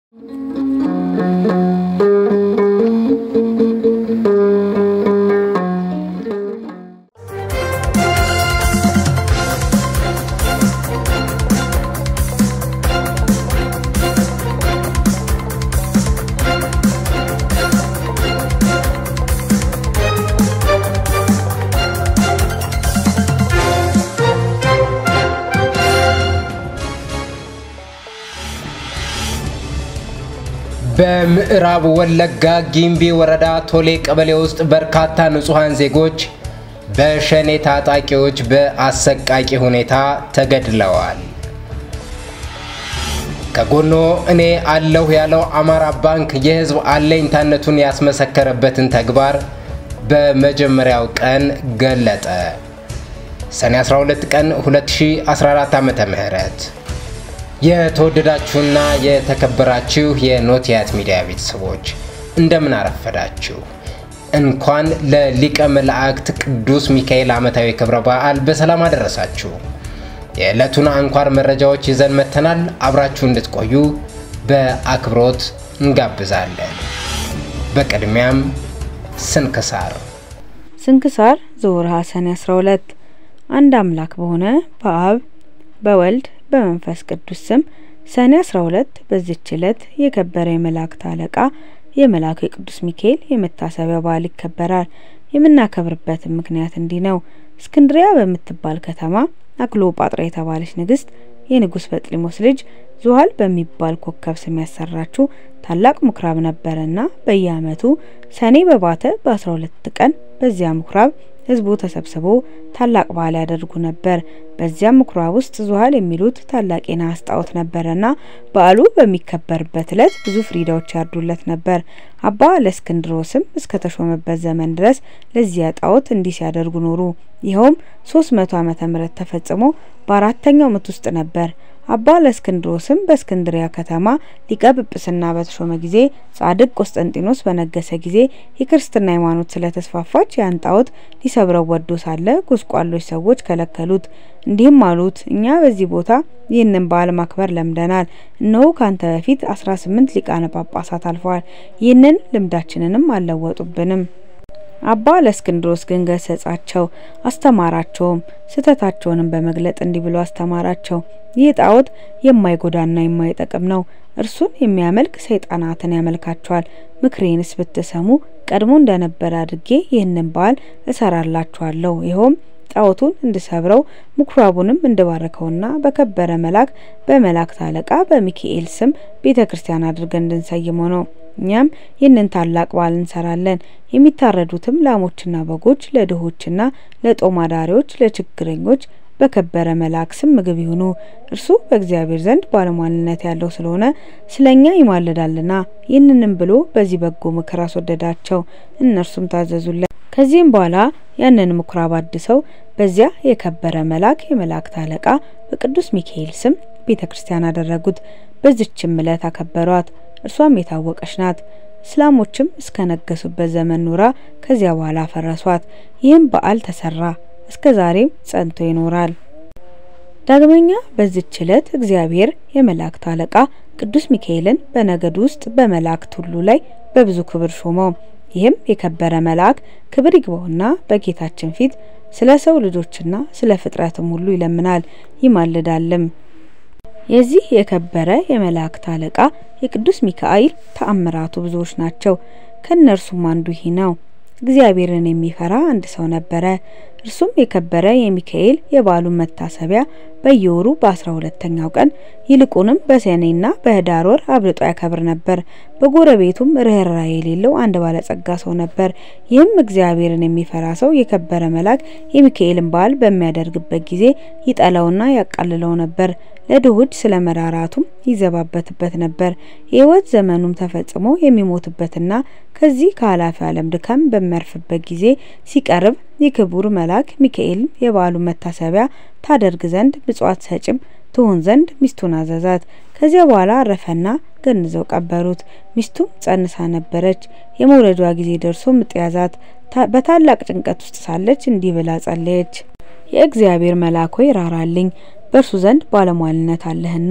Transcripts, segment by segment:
በምዕራብ ወለጋ ጊምቢ ወረዳ ቶሌ ቀበሌ ውስጥ በርካታ ንጹሐን ዜጎች በሸኔ ታጣቂዎች በአሰቃቂ ሁኔታ ተገድለዋል። ከጎኖ እኔ አለሁ ያለው አማራ ባንክ የሕዝብ አለኝታነቱን ያስመሰከረበትን ተግባር በመጀመሪያው ቀን ገለጠ። ሰኔ 12 ቀን 2014 ዓ.ም የተወደዳችሁና የተከበራችሁ የኖቲያት ሚዲያ ቤተሰቦች እንደምን አረፈዳችሁ። እንኳን ለሊቀ መላእክት ቅዱስ ሚካኤል ዓመታዊ ክብረ በዓል በሰላም አደረሳችሁ። የዕለቱን አንኳር መረጃዎች ይዘን መጥተናል። አብራችሁ እንድትቆዩ በአክብሮት እንጋብዛለን። በቅድሚያም ስንክሳር ስንክሳር ዘወርኀ ሰኔ 12 አንድ አምላክ በሆነ በአብ በወልድ በመንፈስ ቅዱስ ስም ሰኔ 12 በዚች ዕለት የከበረ የመላእክት አለቃ የመልአኩ የቅዱስ ሚካኤል የመታሰቢያ በዓል ይከበራል። የምናከብርበትም ምክንያት እንዲህ ነው። እስክንድሪያ በምትባል ከተማ አክሎጳጥራ የተባለች ንግስት የንጉስ በጥሊሞስ ልጅ ዙሃል በሚባል ኮከብ ስም ያሰራችው ታላቅ ምኩራብ ነበረና በየዓመቱ ሰኔ በባተ በ12 ቀን በዚያ ምኩራብ ህዝቡ ተሰብስቦ ታላቅ በዓል ያደርጉ ነበር። በዚያም ምኩራብ ውስጥ ዙሃል የሚሉት ታላቅ የነሐስ ጣዖት ነበረና በዓሉ በሚከበርበት ዕለት ብዙ ፍሪዳዎች ያርዱለት ነበር። አባ ለእስክንድሮስም እስከ ተሾመበት ዘመን ድረስ ለዚያ ጣዖት እንዲህ ሲያደርጉ ኖሩ። ይኸውም ሶስት መቶ ዓመተ ምህረት ተፈጽሞ በአራተኛው ምት ውስጥ ነበር። አባ ለእስክንድሮስም በእስክንድሪያ ከተማ ሊቀ ጵጵስና በተሾመ ጊዜ ጻድቅ ቆስጠንጢኖስ በነገሰ ጊዜ የክርስትና ሃይማኖት ስለተስፋፋች ያን ጣዖት ሊሰብረው ወዶ ሳለ ጎስቋሎች ሰዎች ከለከሉት። እንዲህም አሉት፣ እኛ በዚህ ቦታ ይህንን በዓል ማክበር ለምደናል። እነሆ ካንተ በፊት አስራ ስምንት ሊቃነ ጳጳሳት አልፈዋል። ይህንን ልምዳችንንም አልለወጡብንም። አባ ለእስክንድሮስ ግን ገሰጻቸው፣ አስተማራቸውም። ስህተታቸውንም በመግለጥ እንዲህ ብሎ አስተማራቸው። ይህ ጣዖት የማይጎዳና የማይጠቅም ነው። እርሱን የሚያመልክ ሰይጣናትን ያመልካቸዋል። ምክሬንስ ብትሰሙ ቀድሞ እንደነበረ አድርጌ ይህንን በዓል እሰራላችኋለሁ። ይኸውም ጣዖቱን እንድሰብረው ምኩራቡንም እንድባርከውና በከበረ መልአክ በመላእክት አለቃ በሚካኤል ስም ቤተ ክርስቲያን አድርገን እንድንሰይመው ነው። እኛም ይህንን ታላቅ በዓል እንሰራለን። የሚታረዱትም ላሞችና በጎች ለድሆችና ለጦም አዳሪዎች፣ ለችግረኞች በከበረ መልአክ ስም ምግብ ይሁኑ። እርሱ በእግዚአብሔር ዘንድ ባለሟልነት ያለው ስለሆነ ስለኛ ይማልዳልና። ይህንንም ብሎ በዚህ በጎ ምክር አስወደዳቸው። እነርሱም ታዘዙለት። ከዚህም በኋላ ያንን ምኩራብ አድሰው በዚያ የከበረ መልአክ የመላእክት አለቃ በቅዱስ ሚካኤል ስም ቤተ ክርስቲያን አደረጉት። በዚችም ዕለት አከበሯት። እርሷም የታወቀች ናት። እስላሞችም እስከ ነገሱበት ዘመን ኑራ ከዚያ በኋላ አፈረሷት። ይህም በዓል ተሰራ፣ እስከ ዛሬም ጸንቶ ይኖራል። ዳግመኛ በዚች ዕለት እግዚአብሔር የመላእክት አለቃ ቅዱስ ሚካኤልን በነገድ ውስጥ በመላእክት ሁሉ ላይ በብዙ ክብር ሾመው። ይህም የከበረ መልአክ ክብር ይግባውና በጌታችን ፊት ስለ ሰው ልጆችና ስለ ፍጥረትም ሁሉ ይለምናል ይማልዳልም። የዚህ የከበረ የመላእክት አለቃ የቅዱስ ሚካኤል ተአምራቱ ብዙዎች ናቸው። ከእነርሱም አንዱ ይህ ነው። እግዚአብሔርን የሚፈራ አንድ ሰው ነበረ። እርሱም የከበረ የሚካኤል የበዓሉን መታሰቢያ በየወሩ በአስራ ሁለተኛው ቀን ይልቁንም በሰኔና በህዳር ወር አብልጦ ያከብር ነበር። በጎረቤቱም ርኅራኄ የሌለው አንድ ባለጸጋ ሰው ነበር። ይህም እግዚአብሔርን የሚፈራ ሰው የከበረ መልአክ የሚካኤልን በዓል በሚያደርግበት ጊዜ ይጠላውና ያቃልለው ነበር። ለድሆች ስለ መራራቱም ይዘባበትበት ነበር። የህይወት ዘመኑም ተፈጽሞ የሚሞትበትና ከዚህ ከኃላፊ ዓለም ድካም በሚያርፍበት ጊዜ ሲቀርብ የክቡር መልአክ ሚካኤል የበዓሉን መታሰቢያ ታደርግ ዘንድ ምጽዋት ሰጭም ትሆን ዘንድ ሚስቱን አዘዛት። ከዚያ በኋላ አረፈና ገንዘው ቀበሩት። ሚስቱም ጸንሳ ነበረች። የመውለዷ ጊዜ ደርሶ ምጥ ያዛት። በታላቅ ጭንቀት ውስጥ ሳለች እንዲህ ብላ ጸለየች። የእግዚአብሔር መልአክ ሆይ ራራልኝ በእርሱ ዘንድ ባለሟልነት አለህና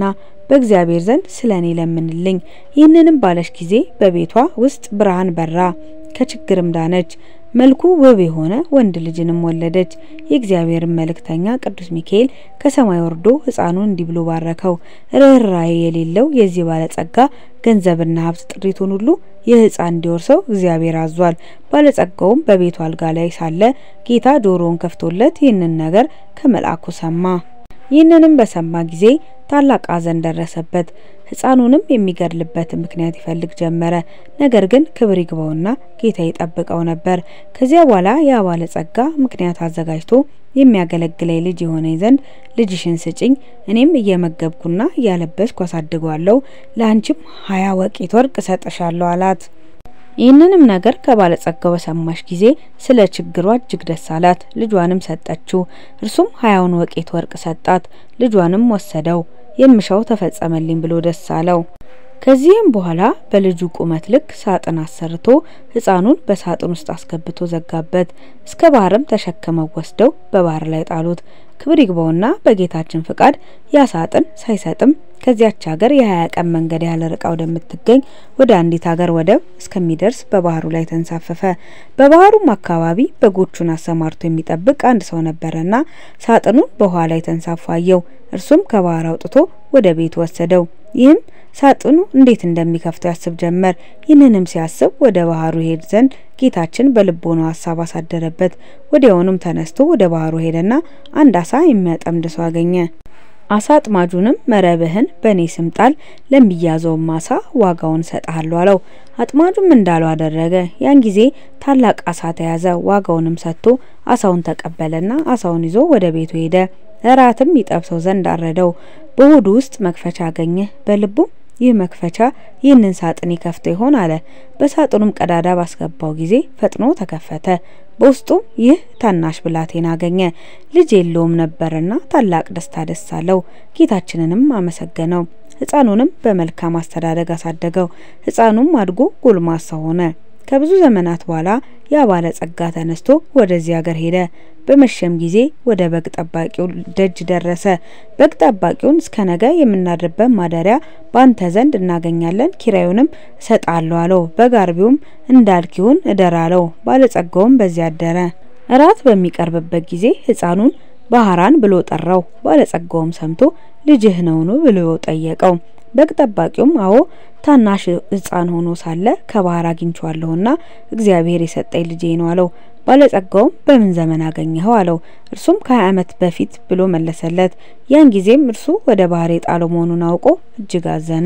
በእግዚአብሔር ዘንድ ስለ እኔ ለምንልኝ። ይህንንም ባለች ጊዜ በቤቷ ውስጥ ብርሃን በራ፣ ከችግርም ዳነች። መልኩ ውብ የሆነ ወንድ ልጅንም ወለደች። የእግዚአብሔርን መልእክተኛ ቅዱስ ሚካኤል ከሰማይ ወርዶ ሕፃኑን እንዲህ ብሎ ባረከው። ርኅራኄ የሌለው የዚህ ባለጸጋ ገንዘብና ሀብት ጥሪቱን ሁሉ ይህ ሕፃን እንዲወርሰው እግዚአብሔር አዟል። ባለጸጋውም በቤቱ አልጋ ላይ ሳለ ጌታ ጆሮውን ከፍቶለት ይህንን ነገር ከመልአኩ ሰማ። ይህንንም በሰማ ጊዜ ታላቅ ሐዘን ደረሰበት። ሕፃኑንም የሚገድልበትን ምክንያት ይፈልግ ጀመረ። ነገር ግን ክብር ይግባውና ጌታ ይጠብቀው ነበር። ከዚያ በኋላ ያ ባለጸጋ ምክንያት አዘጋጅቶ የሚያገለግለኝ ልጅ የሆነኝ ዘንድ ልጅሽን ስጭኝ፣ እኔም እየመገብኩና እያለበስኩ አሳድገዋለሁ፣ ለአንቺም ሀያ ወቄት ወርቅ እሰጥሻለሁ አላት። ይህንንም ነገር ከባለጸጋው በሰማሽ ጊዜ ስለ ችግሯ እጅግ ደስ አላት። ልጇንም ሰጠችው። እርሱም ሀያውን ወቄት ወርቅ ሰጣት። ልጇንም ወሰደው። የምሻው ተፈጸመልኝ ብሎ ደስ አለው። ከዚህም በኋላ በልጁ ቁመት ልክ ሳጥን አሰርቶ ሕፃኑን በሳጥን ውስጥ አስገብቶ ዘጋበት። እስከ ባህርም ተሸክመው ወስደው በባህር ላይ ጣሉት። ክብር ይግባውና በጌታችን ፍቃድ ያ ሳጥን ሳይሰጥም ከዚያች ሀገር የሀያ ቀን መንገድ ያህል ርቃ ወደምትገኝ ወደ አንዲት ሀገር ወደብ እስከሚደርስ በባህሩ ላይ ተንሳፈፈ። በባህሩም አካባቢ በጎቹን አሰማርቶ የሚጠብቅ አንድ ሰው ነበረና ሳጥኑን በውሃ ላይ ተንሳፎ አየው። እርሱም ከባህር አውጥቶ ወደ ቤቱ ወሰደው። ይህም ሳጥኑ እንዴት እንደሚከፍተው ያስብ ጀመር። ይህንንም ሲያስብ ወደ ባህሩ ሄድ ዘንድ ጌታችን በልቦናው ሀሳብ አሳደረበት። ወዲያውኑም ተነስቶ ወደ ባህሩ ሄደና አንድ አሳ የሚያጠምድ ሰው አገኘ። አሳ አጥማጁንም መረብህን በእኔ ስም ጣል፣ ለሚያዘውም አሳ ዋጋውን እሰጥሃለሁ አለው። አጥማጁም እንዳለው አደረገ። ያን ጊዜ ታላቅ አሳ ተያዘ። ዋጋውንም ሰጥቶ አሳውን ተቀበለና አሳውን ይዞ ወደ ቤቱ ሄደ። እራትም ይጠብሰው ዘንድ አረደው። በሆዱ ውስጥ መክፈቻ አገኘ። በልቡም ይህ መክፈቻ ይህንን ሳጥን ይከፍተው ይሆን አለ። በሳጥኑም ቀዳዳ ባስገባው ጊዜ ፈጥኖ ተከፈተ። በውስጡም ይህ ታናሽ ብላቴና አገኘ። ልጅ የለውም ነበርና ታላቅ ደስታ ደስ አለው። ጌታችንንም አመሰገነው። ሕፃኑንም በመልካም አስተዳደግ አሳደገው። ሕፃኑም አድጎ ጎልማሳ ሆነ። ከብዙ ዘመናት በኋላ ያ ባለጸጋ ተነስቶ ወደዚህ ሀገር ሄደ። በመሸም ጊዜ ወደ በግ ጠባቂው ደጅ ደረሰ። በግ ጠባቂውን እስከ ነገ የምናድርበት ማደሪያ በአንተ ዘንድ እናገኛለን፣ ኪራዩንም እሰጣለሁ አለው። በግ አርቢውም እንዳልክ ይሁን እደር አለው። ባለጸጋውም በዚያ አደረ። እራት በሚቀርብበት ጊዜ ሕፃኑን ባህራን ብሎ ጠራው። ባለጸጋውም ሰምቶ ልጅህ ነውን ብሎ ጠየቀው። በግ ጠባቂውም አዎ ታናሽ ሕፃን ሆኖ ሳለ ከባህር አግኝቼዋለሁና እግዚአብሔር የሰጠኝ ልጄ ነው አለው። ባለጸጋውም በምን ዘመን አገኘኸው አለው። እርሱም ከሀያ ዓመት በፊት ብሎ መለሰለት። ያን ጊዜም እርሱ ወደ ባህር የጣለው መሆኑን አውቆ እጅግ አዘነ።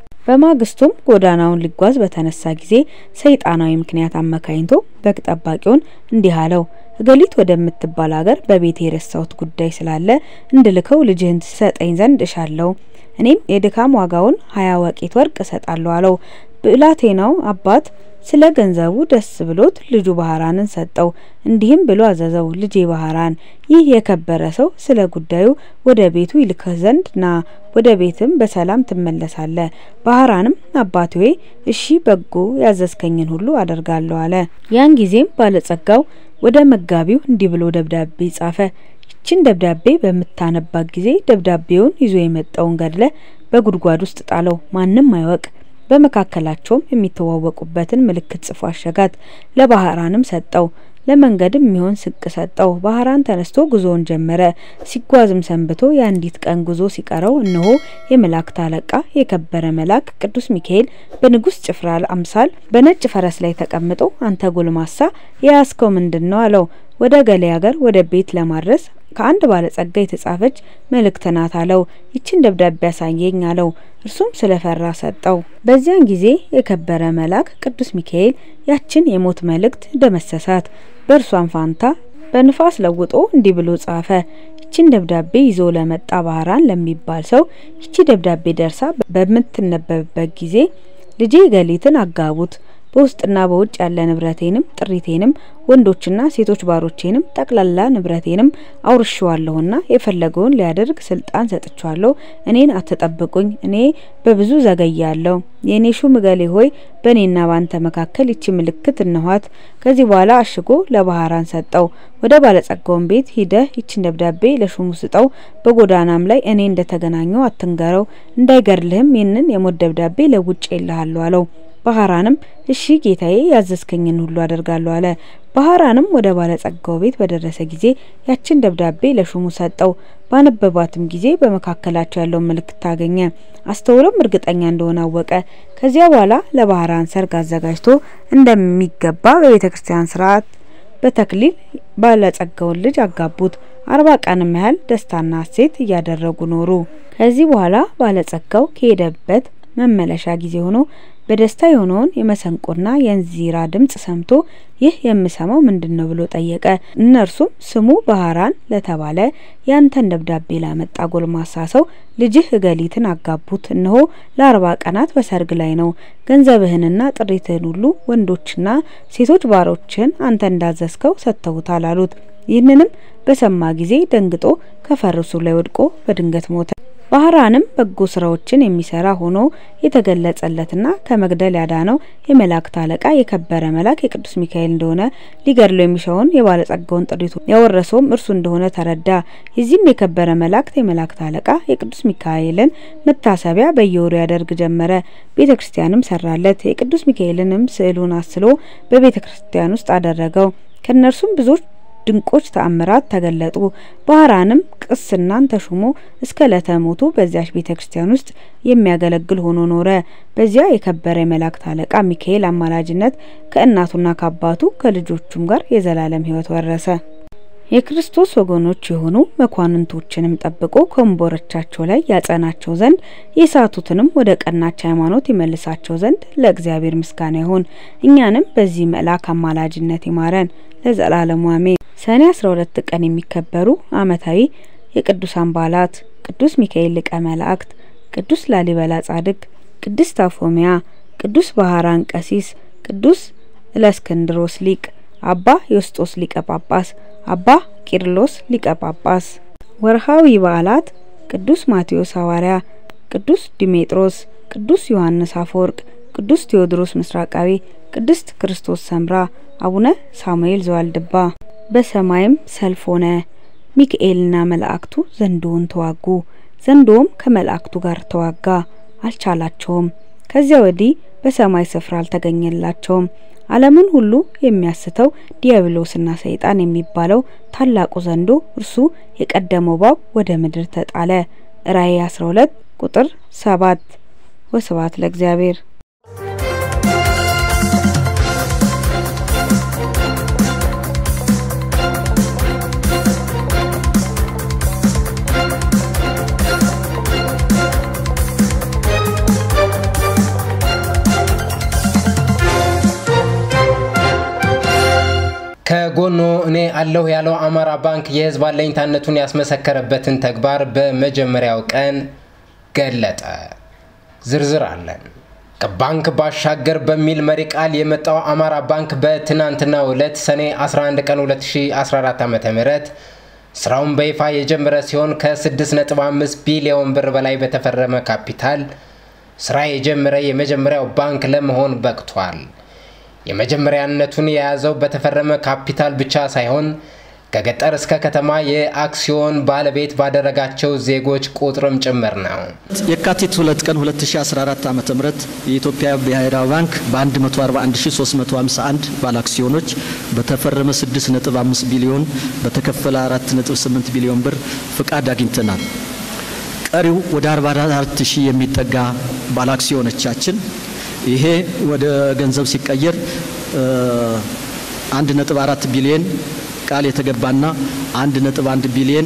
በማግስቱም ጎዳናውን ሊጓዝ በተነሳ ጊዜ ሰይጣናዊ ምክንያት አመካኝቶ በግ ጠባቂውን እንዲህ አለው እገሊት ወደምትባል ሀገር በቤት የረሳሁት ጉዳይ ስላለ እንድልከው ልጅህን ትሰጠኝ ዘንድ እሻለሁ። እኔም የድካም ዋጋውን ሀያ ወቄት ወርቅ እሰጣለሁ አለው። ብላቴናው አባት ስለ ገንዘቡ ደስ ብሎት ልጁ ባህራንን ሰጠው። እንዲህም ብሎ አዘዘው፣ ልጄ ባህራን፣ ይህ የከበረ ሰው ስለ ጉዳዩ ወደ ቤቱ ይልክህ ዘንድ ና፣ ወደ ቤትም በሰላም ትመለሳለህ። ባህራንም አባቴ ሆይ እሺ፣ በጎ ያዘዝከኝን ሁሉ አደርጋለሁ አለ። ያን ጊዜም ባለጸጋው ወደ መጋቢው እንዲህ ብሎ ደብዳቤ ጻፈ። ይችን ደብዳቤ በምታነባት ጊዜ ደብዳቤውን ይዞ የመጣውን ገድለ በጉድጓድ ውስጥ ጣለው፣ ማንም አይወቅ። በመካከላቸውም የሚተዋወቁበትን ምልክት ጽፎ አሸጋት። ለባህራንም ሰጠው። ለመንገድም የሚሆን ስንቅ ሰጠው። ባህራን ተነስቶ ጉዞውን ጀመረ። ሲጓዝም ሰንብቶ የአንዲት ቀን ጉዞ ሲቀረው እነሆ የመላእክት አለቃ የከበረ መልአክ ቅዱስ ሚካኤል በንጉሥ ጭፍራ አምሳል በነጭ ፈረስ ላይ ተቀምጦ አንተ ጎልማሳ የያዝከው ምንድን ነው? አለው። ወደ ገሌ ሀገር ወደ ቤት ለማድረስ ከአንድ ባለጸጋ የተጻፈች መልእክት ናት አለው። ይችን ደብዳቤ ያሳየኝ አለው። እርሱም ስለፈራ ሰጠው። በዚያን ጊዜ የከበረ መልአክ ቅዱስ ሚካኤል ያችን የሞት መልእክት ደመሰሳት። በእርሷን ፋንታ በንፋስ ለውጦ እንዲህ ብሎ ጻፈ። ይችን ደብዳቤ ይዞ ለመጣ ባህራን ለሚባል ሰው ይቺ ደብዳቤ ደርሳ በምትነበብበት ጊዜ ልጄ ገሊትን አጋቡት በውስጥና በውጭ ያለ ንብረቴንም ጥሪቴንም ወንዶችና ሴቶች ባሮቼንም ጠቅላላ ንብረቴንም አውርሼዋለሁና የፈለገውን ሊያደርግ ስልጣን ሰጥቼዋለሁ። እኔን አትጠብቁኝ፣ እኔ በብዙ ዘገያለሁ። የእኔ ሹም እገሌ ሆይ በእኔና ባንተ መካከል ይቺ ምልክት እነኋት። ከዚህ በኋላ አሽጎ ለባህራን ሰጠው። ወደ ባለጸጋውን ቤት ሂደህ ይችን ደብዳቤ ለሹሙ ስጠው። በጎዳናም ላይ እኔ እንደተገናኘው አትንገረው፣ እንዳይገድልህም ይህንን የሞት ደብዳቤ ለውጭ ይልሃለሁ አለው። ባህራንም እሺ ጌታዬ፣ ያዘዝከኝን ሁሉ አደርጋለሁ አለ። ባህራንም ወደ ባለጸጋው ቤት በደረሰ ጊዜ ያችን ደብዳቤ ለሹሙ ሰጠው። ባነበባትም ጊዜ በመካከላቸው ያለውን ምልክት ታገኘ። አስተውሎም እርግጠኛ እንደሆነ አወቀ። ከዚያ በኋላ ለባህራን ሰርግ አዘጋጅቶ እንደሚገባ በቤተ ክርስቲያን ስርዓት በተክሊል ባለጸጋውን ልጅ አጋቡት። አርባ ቀንም ያህል ደስታና ሐሴት እያደረጉ ኖሩ። ከዚህ በኋላ ባለጸጋው ከሄደበት መመለሻ ጊዜ ሆኖ በደስታ የሆነውን የመሰንቆና የእንዚራ ድምጽ ሰምቶ ይህ የምሰማው ምንድን ነው ብሎ ጠየቀ። እነርሱም ስሙ ባህራን ለተባለ ያንተን ደብዳቤ ላመጣ ጎልማሳ ሰው ልጅህ እገሊትን አጋቡት። እነሆ ለአርባ ቀናት በሰርግ ላይ ነው። ገንዘብህንና ጥሪትህን ሁሉ ወንዶችና ሴቶች ባሮችን አንተ እንዳዘዝከው ሰጥተውታል አሉት። ይህንንም በሰማ ጊዜ ደንግጦ ከፈረሱ ላይ ወድቆ በድንገት ሞተ። ባህራንም በጎ ስራዎችን የሚሰራ ሆኖ የተገለጸለትና ከመግደል ያዳነው የመላእክት አለቃ የከበረ መልአክ የቅዱስ ሚካኤል እንደሆነ ሊገድለው የሚሻውን የባለጸጋውን ጥሪቱ ያወረሰውም እርሱ እንደሆነ ተረዳ። የዚህም የከበረ መላእክት የመላእክት አለቃ የቅዱስ ሚካኤልን መታሰቢያ በየወሩ ያደርግ ጀመረ። ቤተ ክርስቲያንም ሰራለት። የቅዱስ ሚካኤልንም ስዕሉን አስሎ በቤተ ክርስቲያን ውስጥ አደረገው። ከእነርሱም ብዙዎች ድንቆች ተአምራት ተገለጡ። ባህራንም ቅስናን ተሹሞ እስከ ዕለተ ሞቱ በዚያች ቤተ ክርስቲያን ውስጥ የሚያገለግል ሆኖ ኖረ። በዚያ የከበረ የመላእክት አለቃ ሚካኤል አማላጅነት ከእናቱና ከአባቱ ከልጆቹም ጋር የዘላለም ሕይወት ወረሰ። የክርስቶስ ወገኖች የሆኑ መኳንንቶችንም ጠብቆ ከወንበሮቻቸው ላይ ያጸናቸው ዘንድ የሳቱትንም ወደ ቀናች ሃይማኖት ይመልሳቸው ዘንድ ለእግዚአብሔር ምስጋና ይሁን። እኛንም በዚህ መልአክ አማላጅነት ይማረን ለዘላለሙ አሜን። ሰኔ 12 ቀን የሚከበሩ ዓመታዊ የቅዱሳን በዓላት ቅዱስ ሚካኤል ሊቀ መላእክት፣ ቅዱስ ላሊበላ ጻድቅ፣ ቅድስት አፎሚያ፣ ቅዱስ ባህራን ቀሲስ፣ ቅዱስ እለእስክንድሮስ ሊቅ፣ አባ ዮስጦስ ሊቀ ጳጳስ፣ አባ ቂርሎስ ሊቀ ጳጳስ። ወርሃዊ በዓላት ቅዱስ ማቴዎስ ሐዋርያ፣ ቅዱስ ዲሜጥሮስ፣ ቅዱስ ዮሐንስ አፈወርቅ፣ ቅዱስ ቴዎድሮስ ምስራቃዊ፣ ቅድስት ክርስቶስ ሰምራ፣ አቡነ ሳሙኤል ዘዋልድባ። በሰማይም ሰልፍ ሆነ፣ ሚካኤልና መላእክቱ ዘንዶውን ተዋጉ። ዘንዶውም ከመላእክቱ ጋር ተዋጋ፣ አልቻላቸውም። ከዚያ ወዲህ በሰማይ ስፍራ አልተገኘላቸውም። ዓለምን ሁሉ የሚያስተው ዲያብሎስና ሰይጣን የሚባለው ታላቁ ዘንዶ እርሱ የቀደመው እባብ ወደ ምድር ተጣለ። ራእይ 12 ቁጥር 7። ወስብሐት ለእግዚአብሔር። ከጎኖ እኔ አለሁ ያለው አማራ ባንክ የሕዝብ አለኝታነቱን ያስመሰከረበትን ተግባር በመጀመሪያው ቀን ገለጠ። ዝርዝር አለን። ከባንክ ባሻገር በሚል መሪ ቃል የመጣው አማራ ባንክ በትናንትናው ዕለት ሰኔ 11 ቀን 2014 ዓ.ም ስራውን በይፋ የጀመረ ሲሆን ከ6.5 ቢሊዮን ብር በላይ በተፈረመ ካፒታል ስራ የጀመረ የመጀመሪያው ባንክ ለመሆን በቅቷል። የመጀመሪያነቱን የያዘው በተፈረመ ካፒታል ብቻ ሳይሆን ከገጠር እስከ ከተማ የአክሲዮን ባለቤት ባደረጋቸው ዜጎች ቁጥርም ጭምር ነው። የካቲት 2 ቀን 2014 ዓ.ም የኢትዮጵያ ብሔራዊ ባንክ በ141351 ባለ አክሲዮኖች በተፈረመ 6.5 ቢሊዮን በተከፈለ 4.8 ቢሊዮን ብር ፍቃድ አግኝተናል። ቀሪው ወደ 44 ሺህ የሚጠጋ ባለ አክሲዮኖቻችን ይሄ ወደ ገንዘብ ሲቀየር 1.4 ቢሊዮን ቃል የተገባና 1.1 ቢሊዮን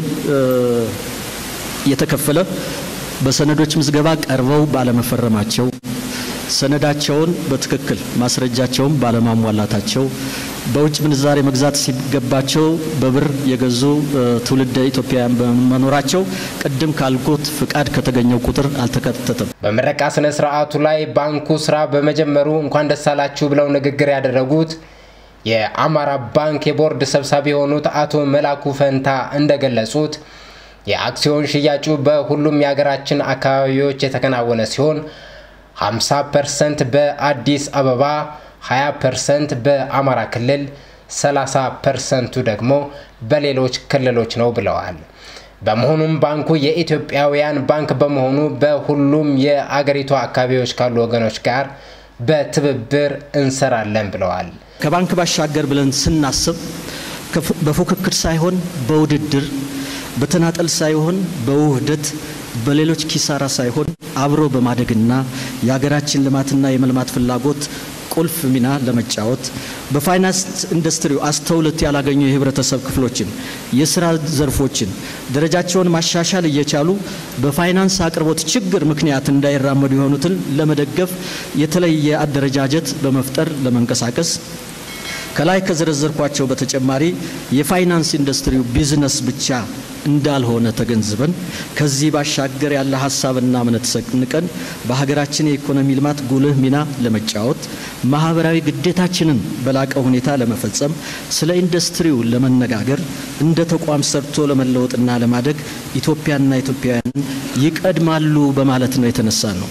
የተከፈለ በሰነዶች ምዝገባ ቀርበው ባለመፈረማቸው ሰነዳቸውን በትክክል ማስረጃቸውን ባለማሟላታቸው በውጭ ምንዛሬ መግዛት ሲገባቸው በብር የገዙ ትውልደ ኢትዮጵያውያን በመኖራቸው ቅድም ካልኩት ፍቃድ ከተገኘው ቁጥር አልተካተተም። በምረቃ ስነ ስርዓቱ ላይ ባንኩ ስራ በመጀመሩ እንኳን ደስ አላችሁ ብለው ንግግር ያደረጉት የአማራ ባንክ የቦርድ ሰብሳቢ የሆኑት አቶ መላኩ ፈንታ እንደገለጹት የአክሲዮን ሽያጩ በሁሉም የሀገራችን አካባቢዎች የተከናወነ ሲሆን 50 ፐርሰንት በአዲስ አበባ፣ 20 ፐርሰንት በአማራ ክልል፣ 30 ፐርሰንቱ ደግሞ በሌሎች ክልሎች ነው ብለዋል። በመሆኑም ባንኩ የኢትዮጵያውያን ባንክ በመሆኑ በሁሉም የአገሪቱ አካባቢዎች ካሉ ወገኖች ጋር በትብብር እንሰራለን ብለዋል። ከባንክ ባሻገር ብለን ስናስብ በፉክክር ሳይሆን በውድድር በተናጠል ሳይሆን በውህደት በሌሎች ኪሳራ ሳይሆን አብሮ በማደግና የሀገራችን ልማትና የመልማት ፍላጎት ቁልፍ ሚና ለመጫወት በፋይናንስ ኢንዱስትሪው አስተውሎት ያላገኙ የህብረተሰብ ክፍሎችን የስራ ዘርፎችን ደረጃቸውን ማሻሻል እየቻሉ በፋይናንስ አቅርቦት ችግር ምክንያት እንዳይራመዱ የሆኑትን ለመደገፍ የተለየ አደረጃጀት በመፍጠር ለመንቀሳቀስ ከላይ ከዘረዘርኳቸው በተጨማሪ የፋይናንስ ኢንዱስትሪው ቢዝነስ ብቻ እንዳልሆነ ተገንዝበን ከዚህ ባሻገር ያለ ሀሳብና እምነት ሰንቀን በሀገራችን የኢኮኖሚ ልማት ጉልህ ሚና ለመጫወት ማህበራዊ ግዴታችንን በላቀ ሁኔታ ለመፈጸም ስለ ኢንዱስትሪው ለመነጋገር እንደ ተቋም ሰርቶ ለመለወጥና ለማደግ ኢትዮጵያና ኢትዮጵያውያንን ይቀድማሉ በማለት ነው የተነሳ ነው።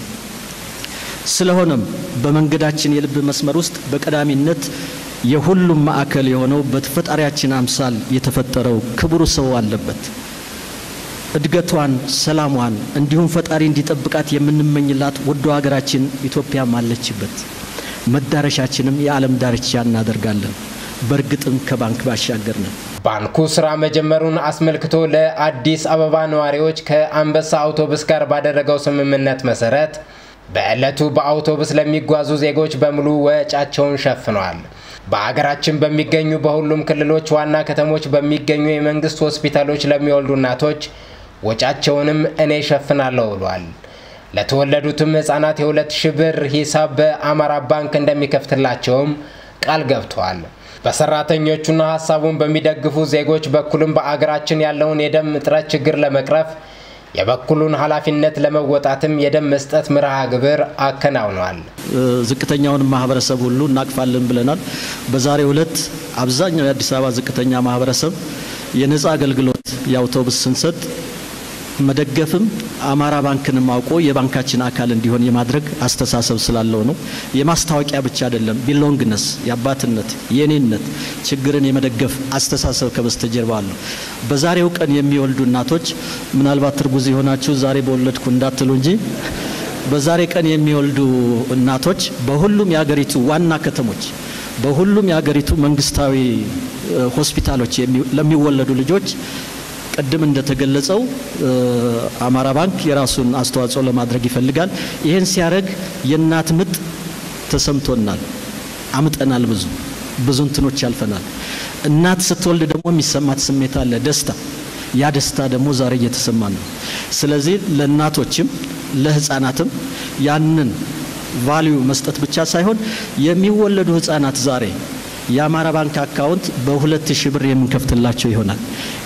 ስለሆነም በመንገዳችን የልብ መስመር ውስጥ በቀዳሚነት የሁሉም ማዕከል የሆነው በፈጣሪያችን አምሳል የተፈጠረው ክቡር ሰው አለበት። እድገቷን፣ ሰላሟን እንዲሁም ፈጣሪ እንዲጠብቃት የምንመኝላት ወዶ ሀገራችን ኢትዮጵያም አለችበት። መዳረሻችንም የዓለም ዳርቻ እናደርጋለን። በእርግጥም ከባንክ ባሻገር ነን። ባንኩ ስራ መጀመሩን አስመልክቶ ለአዲስ አበባ ነዋሪዎች ከአንበሳ አውቶቡስ ጋር ባደረገው ስምምነት መሰረት በዕለቱ በአውቶቡስ ለሚጓዙ ዜጎች በሙሉ ወጫቸውን ሸፍኗል። በአገራችን በሚገኙ በሁሉም ክልሎች ዋና ከተሞች በሚገኙ የመንግስት ሆስፒታሎች ለሚወልዱ እናቶች ወጫቸውንም እኔ ሸፍናለሁ ብሏል። ለተወለዱትም ህጻናት የሁለት ሺህ ብር ሂሳብ በአማራ ባንክ እንደሚከፍትላቸውም ቃል ገብቷል። በሰራተኞቹና ሀሳቡን በሚደግፉ ዜጎች በኩልም በአገራችን ያለውን የደም እጥረት ችግር ለመቅረፍ የበኩሉን ኃላፊነት ለመወጣትም የደም መስጠት መርሃ ግብር አከናውኗል። ዝቅተኛውን ማህበረሰብ ሁሉ እናቅፋለን ብለናል። በዛሬው ዕለት አብዛኛው የአዲስ አበባ ዝቅተኛ ማህበረሰብ የነፃ አገልግሎት የአውቶቡስ ስንሰጥ መደገፍም አማራ ባንክንም አውቆ የባንካችን አካል እንዲሆን የማድረግ አስተሳሰብ ስላለው ነው። የማስታወቂያ ብቻ አይደለም። ቢሎንግነስ የአባትነት የኔነት ችግርን የመደገፍ አስተሳሰብ ከበስተጀርባ አለው። በዛሬው ቀን የሚወልዱ እናቶች ምናልባት እርጉዝ የሆናችሁ ዛሬ በወለድኩ እንዳትሉ እንጂ በዛሬ ቀን የሚወልዱ እናቶች በሁሉም የሀገሪቱ ዋና ከተሞች በሁሉም የሀገሪቱ መንግስታዊ ሆስፒታሎች ለሚወለዱ ልጆች ቅድም እንደተገለጸው አማራ ባንክ የራሱን አስተዋጽኦ ለማድረግ ይፈልጋል። ይህን ሲያደርግ የእናት ምጥ ተሰምቶናል፣ አምጠናል፣ ብዙ ብዙ እንትኖች ያልፈናል። እናት ስትወልድ ደግሞ የሚሰማት ስሜት አለ፣ ደስታ። ያ ደስታ ደግሞ ዛሬ እየተሰማ ነው። ስለዚህ ለእናቶችም ለህፃናትም ያንን ቫሊዩ መስጠት ብቻ ሳይሆን የሚወለዱ ህፃናት ዛሬ የአማራ ባንክ አካውንት በሁለት ሺህ ብር የምንከፍትላቸው ይሆናል።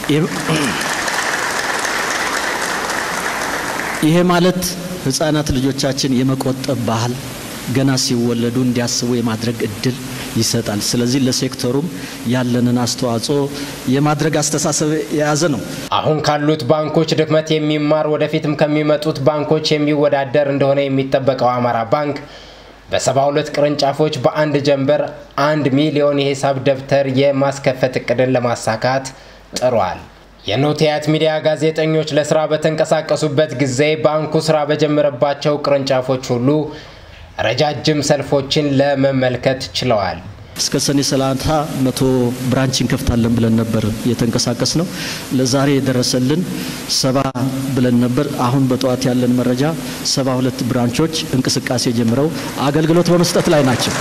ይሄ ማለት ህፃናት ልጆቻችን የመቆጠብ ባህል ገና ሲወለዱ እንዲያስቡ የማድረግ እድል ይሰጣል። ስለዚህ ለሴክተሩም ያለንን አስተዋጽኦ የማድረግ አስተሳሰብ የያዘ ነው። አሁን ካሉት ባንኮች ድክመት የሚማር ወደፊትም ከሚመጡት ባንኮች የሚወዳደር እንደሆነ የሚጠበቀው አማራ ባንክ በሰባ ሁለት ቅርንጫፎች በአንድ ጀንበር አንድ ሚሊዮን የሂሳብ ደብተር የማስከፈት እቅድን ለማሳካት ጥሯል። የኖቲያት ሚዲያ ጋዜጠኞች ለስራ በተንቀሳቀሱበት ጊዜ ባንኩ ስራ በጀመረባቸው ቅርንጫፎች ሁሉ ረጃጅም ሰልፎችን ለመመልከት ችለዋል። እስከ ሰኔ ሰላሳ መቶ ብራንች እንከፍታለን ብለን ነበር የተንቀሳቀስ ነው። ለዛሬ የደረሰልን ሰባ ብለን ነበር። አሁን በጠዋት ያለን መረጃ ሰባ ሁለት ብራንቾች እንቅስቃሴ ጀምረው አገልግሎት በመስጠት ላይ ናቸው።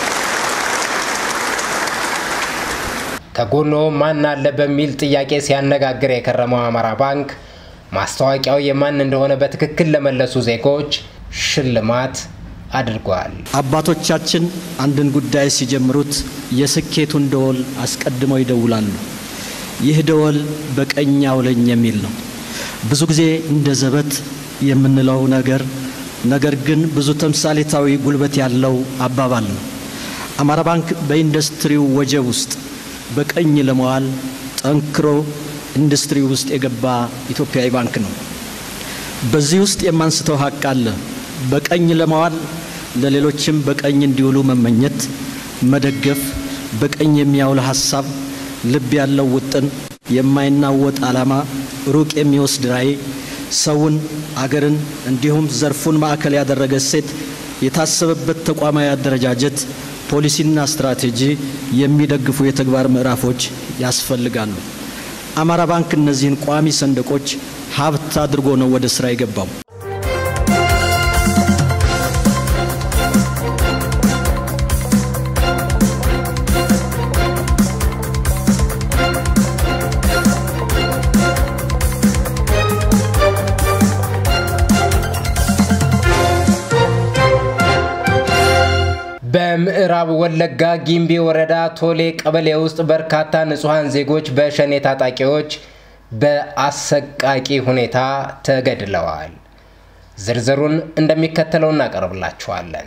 ከጎኖ ማን አለ በሚል ጥያቄ ሲያነጋግር የከረመው አማራ ባንክ ማስታወቂያው የማን እንደሆነ በትክክል ለመለሱ ዜጎች ሽልማት አድርጓል። አባቶቻችን አንድን ጉዳይ ሲጀምሩት የስኬቱን ደወል አስቀድመው ይደውላሉ። ይህ ደወል በቀኝ አውለኝ የሚል ነው። ብዙ ጊዜ እንደ ዘበት የምንለው ነገር ነገር ግን ብዙ ተምሳሌታዊ ጉልበት ያለው አባባል ነው። አማራ ባንክ በኢንዱስትሪው ወጀብ ውስጥ በቀኝ ለመዋል ጠንክሮ ኢንዱስትሪ ውስጥ የገባ ኢትዮጵያዊ ባንክ ነው። በዚህ ውስጥ የማንስተው ሀቅ አለ። በቀኝ ለመዋል ለሌሎችም በቀኝ እንዲውሉ መመኘት፣ መደገፍ፣ በቀኝ የሚያውል ሀሳብ፣ ልብ ያለው ውጥን፣ የማይናወጥ ዓላማ፣ ሩቅ የሚወስድ ራዕይ፣ ሰውን፣ አገርን እንዲሁም ዘርፉን ማዕከል ያደረገ እሴት፣ የታሰበበት ተቋማዊ አደረጃጀት፣ ፖሊሲና ስትራቴጂ የሚደግፉ የተግባር ምዕራፎች ያስፈልጋሉ። አማራ ባንክ እነዚህን ቋሚ ሰንደቆች ሀብት አድርጎ ነው ወደ ስራ የገባው። በምዕራብ ወለጋ ጊምቢ ወረዳ ቶሌ ቀበሌ ውስጥ በርካታ ንጹሐን ዜጎች በሸኔ ታጣቂዎች በአሰቃቂ ሁኔታ ተገድለዋል። ዝርዝሩን እንደሚከተለው እናቀርብላችኋለን።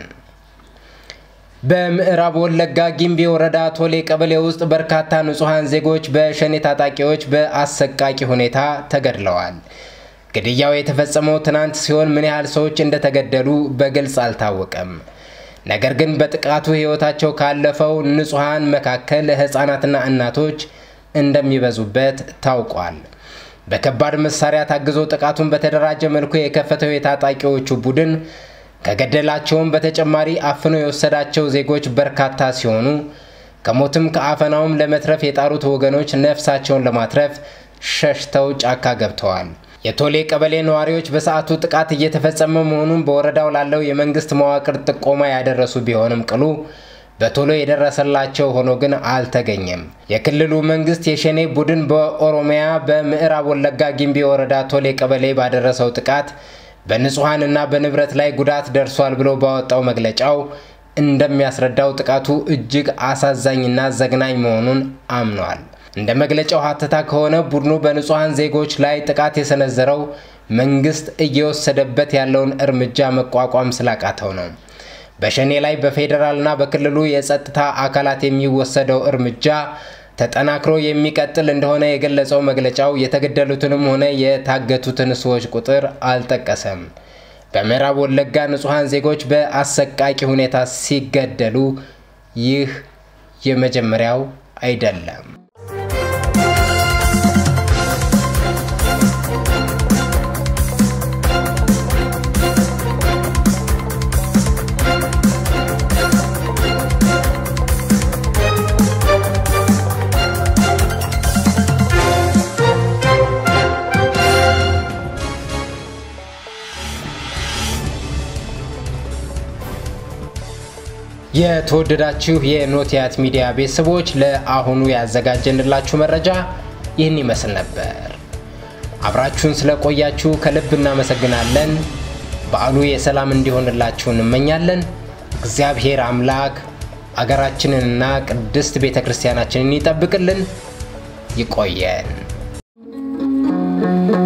በምዕራብ ወለጋ ጊምቢ ወረዳ ቶሌ ቀበሌ ውስጥ በርካታ ንጹሐን ዜጎች በሸኔ ታጣቂዎች በአሰቃቂ ሁኔታ ተገድለዋል። ግድያው የተፈጸመው ትናንት ሲሆን ምን ያህል ሰዎች እንደተገደሉ በግልጽ አልታወቀም። ነገር ግን በጥቃቱ ሕይወታቸው ካለፈው ንጹሐን መካከል ሕፃናትና እናቶች እንደሚበዙበት ታውቋል። በከባድ መሳሪያ ታግዞ ጥቃቱን በተደራጀ መልኩ የከፈተው የታጣቂዎቹ ቡድን ከገደላቸውም በተጨማሪ አፍኖ የወሰዳቸው ዜጎች በርካታ ሲሆኑ ከሞትም ከአፈናውም ለመትረፍ የጣሩት ወገኖች ነፍሳቸውን ለማትረፍ ሸሽተው ጫካ ገብተዋል። የቶሌ ቀበሌ ነዋሪዎች በሰዓቱ ጥቃት እየተፈጸመ መሆኑን በወረዳው ላለው የመንግስት መዋቅር ጥቆማ ያደረሱ ቢሆንም ቅሉ በቶሎ የደረሰላቸው ሆኖ ግን አልተገኘም። የክልሉ መንግስት የሸኔ ቡድን በኦሮሚያ በምዕራብ ወለጋ ጊምቢ ወረዳ ቶሌ ቀበሌ ባደረሰው ጥቃት በንጹሐንና በንብረት ላይ ጉዳት ደርሷል ብሎ ባወጣው መግለጫው እንደሚያስረዳው ጥቃቱ እጅግ አሳዛኝና ዘግናኝ መሆኑን አምኗል። እንደ መግለጫው ሀተታ ከሆነ ቡድኑ በንጹሐን ዜጎች ላይ ጥቃት የሰነዘረው መንግስት እየወሰደበት ያለውን እርምጃ መቋቋም ስላቃተው ነው። በሸኔ ላይ በፌዴራልና በክልሉ የጸጥታ አካላት የሚወሰደው እርምጃ ተጠናክሮ የሚቀጥል እንደሆነ የገለጸው መግለጫው የተገደሉትንም ሆነ የታገቱትን ሰዎች ቁጥር አልጠቀሰም። በምዕራብ ወለጋ ንጹሐን ዜጎች በአሰቃቂ ሁኔታ ሲገደሉ ይህ የመጀመሪያው አይደለም። የተወደዳችሁ የኖቲያት ሚዲያ ቤተሰቦች ለአሁኑ ያዘጋጀንላችሁ መረጃ ይህን ይመስል ነበር። አብራችሁን ስለቆያችሁ ከልብ እናመሰግናለን። በዓሉ የሰላም እንዲሆንላችሁ እንመኛለን። እግዚአብሔር አምላክ አገራችንንና ቅድስት ቤተ ክርስቲያናችንን ይጠብቅልን። ይቆየን።